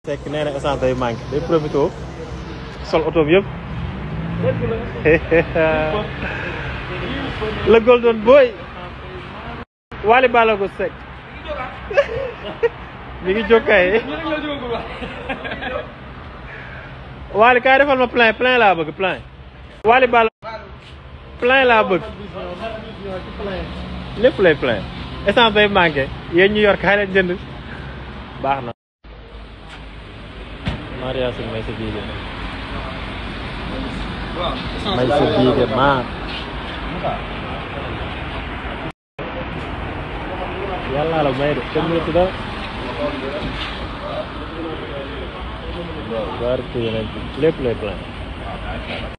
fekk nee na essence day manqué day profité sol oto bi yëpp le golden boy Wally Ballago Seck mi ngi jokkay Wally kaay defal ma plein plein laa bëgg plein Wally Ballago plein laa bëgg lépp lay plein essence day manqué yéen ñu yor kaay leen jënd baax na Maria Sine may sa biige may sa biige maa yàlla la may de kenn mënatu da barke yeneen lépp lay plein